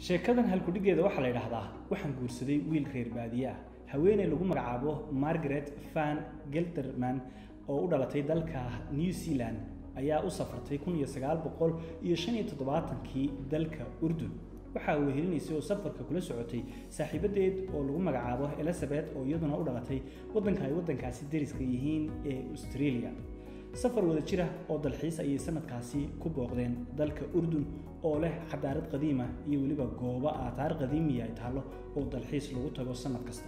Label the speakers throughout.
Speaker 1: sheekadan halkudhigeeda waxaa la yidhaahdaa waxaan guursaday wiil reer baadiye ah haweeney lagu magacaabo margaret van gelderman oo u dhalatay dalka new zealand ayaa u safartay kun iyo sagaal boqol iyo shan iyo toddobaatankii dalka urdun waxaa wehelinaysay oo safarka kula socotay saaxiibadeed oo lagu magacaabo elizabeth oo iyaduna u dhalatay waddanka ay waddankaasi dariska yihiin ee australia safar wada jira oo dalxiis ayay sanadkaasi ku booqdeen dalka urdun oo leh xadaarad qadiima iyo weliba goobo aataar qadiimiya ay taallo oo dalxiis lagu tago sanad kasta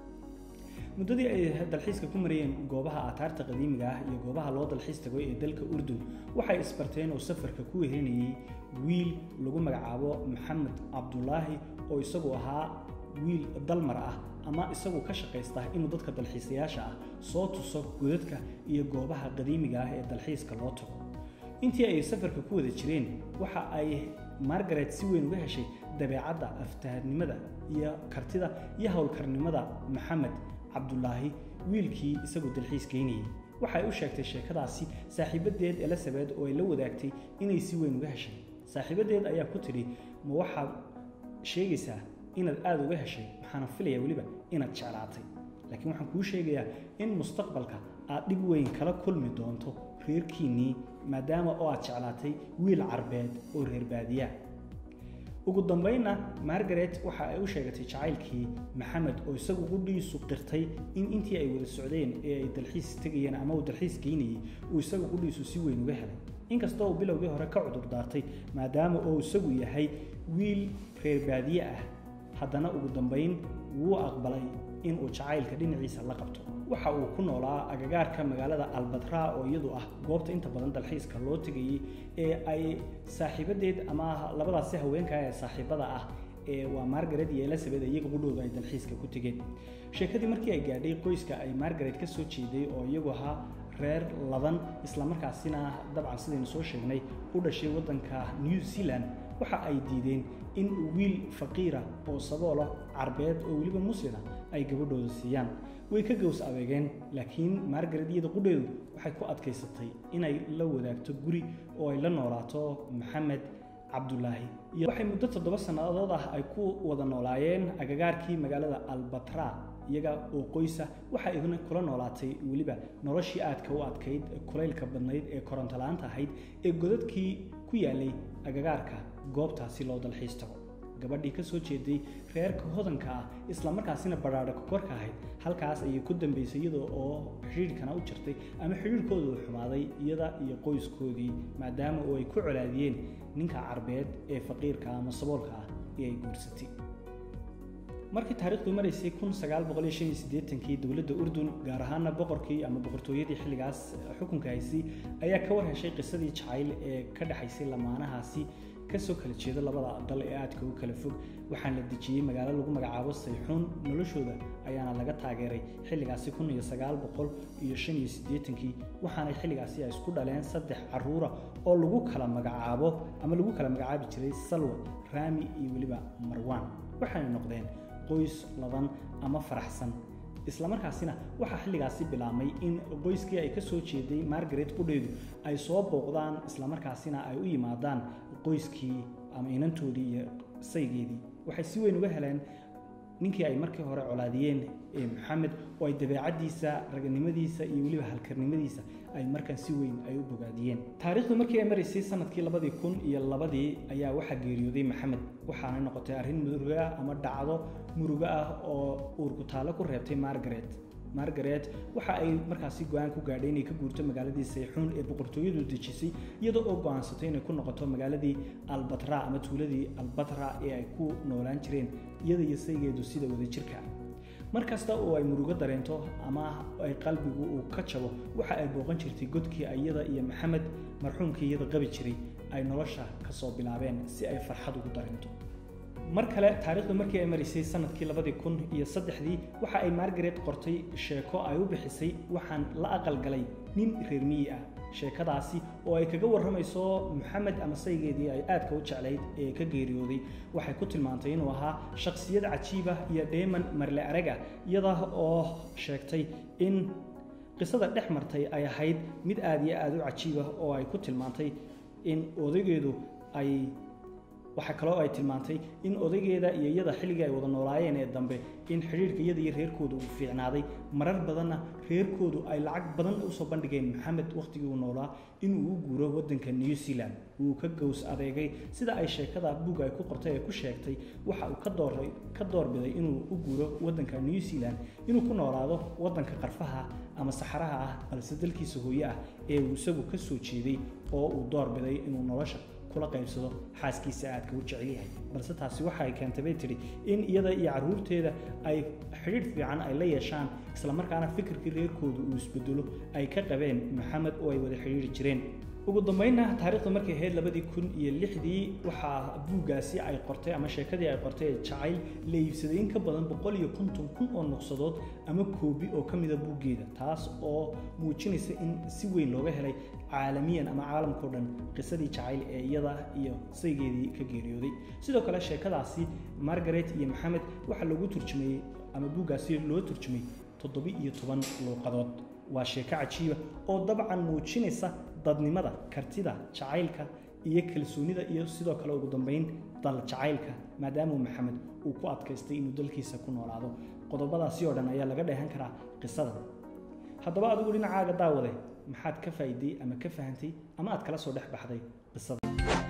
Speaker 1: muddadii ay dalxiiska ku marayeen goobaha aataarta qadiimiga ah iyo goobaha loo dalxiis tago ee dalka urdun waxay isbarteen oo safarka ku wehelinayay wiil lagu magacaabo maxamed cabdulaahi oo isagu ahaa wiil dalmar ah ama isagu ka shaqaysta inuu dadka dalxiisayaasha ah soo tuso godadka iyo goobaha qadiimiga ah ee dalxiiska loo tago intii ay safarka ku wada jireen waxa ay margaret si weyn uga heshay dabeecadda aftahanimada iyo kartida iyo howlkarnimada maxamed cabdulaahi wiilkii isagu dalxiis geynayay waxay u sheegtay sheekadaasi saaxiibadeed elizabeth oo ay la wadaagtay inay si weyn uga heshay saaxiibadeed ayaa ku tidhi ma waxaad sheegaysaa inaad aada uga heshay waxaana filaya weliba inaad jeclaatay laakiin waxaan kuu sheegayaa in mustaqbalka aad dhib weyn kala kulmi doonto reerkiinnii maadaama oo aad jeclaatay wiil carbeed oo reer baadiyaa ugu dambaynna margaret waxa ay u sheegatay jacaylkii maxamed oo isagu qudhiisu qirtay in intii ay wada socdeen ee ay dalxiis tegayeen ama uu dalxiis geynayay uu isagu qudhiisu si weyn uga helay inkastoo uu bilowgii hore ka cudur daartay maadaama oo isagu yahay wiil reer baadiye ah haddana ugu dambayn wuu aqbalay inuu jacaylka dhinaciisa la qabto waxa uu ku noolaa agagaarka magaalada albatra oo iyadu ah goobta inta badan dalxiiska loo tegayey ee ay saaxiibadeed ama labadaasi haweenka ee saaxiibada ah ee waa margaret iyo elizabeth iyaga qudhooda ay dalxiiska ku tegeen sheekadii markii ay gaadhay qoyska ay margaret ka soo jeeday oo iyagu ahaa reer ladan islamarkaasina dabcan sidaynu soo sheegnay u dhashay waddanka new zealand waxa ay diideen in wiil faqiira oo saboola carbeed oo weliba muslina ay gabadhooda siiyaan way ka gows adeegeen laakiin margaret iyada qudheedu waxay ku adkaysatay inay la wadaagto guri oo ay la noolaato maxamed cabdulaahi iyo waxay muddo toddoba sannadood ah ay ku wada noolaayeen agagaarkii magaalada albatra iyaga oo qoysa waxa igna kula noolaatay weliba noloshii aadka u adkayd kulaylka badnayd ee korontolaanta ahayd ee godadkii ku yaalay agagaarka goobtaasi loo dalxiis tago gabadhii ka soo jeeday reerka hodanka ah islamarkaasina badhaadha kokorka ahayd halkaas ayay ku dambaysay iyada oo xidhiidhkana u jirtay ama xidhiidhkooda uu xumaaday iyada iyo qoyskoodii maadaama oo ay ku colaadiyeen ninka carbeed ee faqiirka ama saboolka ah ee ay guursatay markii taarikhdu maraysay kun sagaal boqol iyo shan iyo siddeetankii dowladda urdun gaar ahaana boqorkii ama boqortooyadii xilligaas xukunka haysay ayaa ka war heshay qisadii jacayl ee ka dhexaysay lamaanahaasi kasoo kala jeeda labada dal ee aadka u kala fog waxaana la dejiyey magaalo lagu magacaabo sayxuun noloshooda ayaana laga taageeray xilligaasi kun iyo sagaal boqol iyo shan iyo siddeetankii waxaana xilligaasi ay isku dhaleen saddex caruura oo lagu kala magacaabo ama lagu kala magacaabi jiray salwa raami iyo weliba marwaan waxaana noqdeen qoys ladan ama faraxsan islamarkaasina waxaa xilligaasi bilaabmay in qoyskii ay ka soo jeeday margaret qudheedu ay soo booqdaan islamarkaasina ay u yimaadaan qoyskii ama inantoodii iyo saygeedii waxay si weyn uga heleen ninkii ay markii hore colaadiyeen ee maxamed oo ay dabeecaddiisa raganimadiisa iyo weliba halkarnimadiisa ay markan si weyn ay u bogaadiyeen taariikhdu markii ay maraysay sanadkii labadii kun iyo labadii ayaa waxaa geeriyooday maxamed waxaana noqotay arrin muruga ama dhacdo murugo ah oo uurku taallo ku reebtay margaret margaret waxa ay markaasi go-aan ku gaadhay inay ka guurto magaaladii sayxuun ee boqortooyadu dejisay iyadoo oo go-aansatay inay ku noqoto magaaladii albatra ama tuuladii albatra ee ay ku noolaan jireen iyada iyo saygeedu sida wadajirka mar kasta oo ay murugo dareento ama ay qalbigu uu ka jabo waxa ay booqan jirtay godkii iyada iyo maxamed marxuumkii iyada qabi jiray ay nolosha ka soo bilaabeen si ay farxad ugu dareento mar kale taariikhdu markii ay maraysay sanadkii labadii kun iyo saddexdii waxa ay margaret qortay sheeko ay u bixisay waxaan la aqalgalay nin reer miyi ah sheekadaasi oo ay kaga warramayso maxamed ama saygeedii ay aadka u jeclayd ee ka geeriyooday waxay ku tilmaantay inuu ahaa shakhsiyad cajiib ah iyo dheeman marle arag ah iyada oo sheegtay in qisada dhex martay ay ahayd mid aad iyo aad u cajiib ah oo ay ku tilmaantay in odaygeedu ay waxaa kaloo ay tilmaantay in odaygeeda iyo iyada xilligii ay wada noolaayeen ee dambe in xidhiirka iyada iyo reerkooda uu fiicnaaday marar badanna reerkoodu ay lacag badan usoo bandhigeen maxamed wakhtigii uu noolaa inuu u guuro waddanka new zealand wuu ka gows adeegay sida ay sheekada buug ay ku qortay ee ku sheegtay waxa uu ka dooray ka doorbiday inuu u guuro waddanka new zealand inuu ku noolaado waddanka qarfaha ama saxaraha ah balse dalkiisa hooye ah ee uu isagu ka soo jeeday oo uu doorbiday inuu nolosha kula qaybsado xaaskiisa aadka u jecel yahay balse taasi waxa ay keentay bay tidhi in iyada iyo carruurteeda ay xidhiidh fiican ay la yeeshaan islamarkaana fikirkii reerkooda uu isbedelo ay ka qabeen maxamed oo ay wada xidhiidhi jireen ugu dambeynna taariikhda markay ahayd labadii kun iyo lixdii waxaa buuggaasi ay qortay ama sheekadii ay qortay ee jacayl la iibsaday in ka badan boqol iyo konton kun oo nuqsadood ama koobi oo ka mida buuggeeda taas oo muujinaysa in si weyn looga helay caalamiyan ama caalamkao dhan qisadii jacayl ee iyada iyo saygeedii ka geeriyooday sidoo kale sheekadaasi margaret iyo maxamed waxaa loogu turjumayey ama buuggaasi loo turjumay toddobi iyo toban luuqadood waa sheeko cajiiba oo dabcan muujinaysa dadnimada kartida jacaylka iyo kalsoonida iyo sidoo kale ugu dambeyn dal jacaylka maadaamuu maxamed uu ku adkaystay inuu dalkiisa ku noolaado qodobadaasi oo dhan ayaa laga dheehan karaa qisada haddaba adigu dhinacaaga daawade maxaad ka faa'iiday ama ka fahantay ama aad kala soo dhex baxday qisada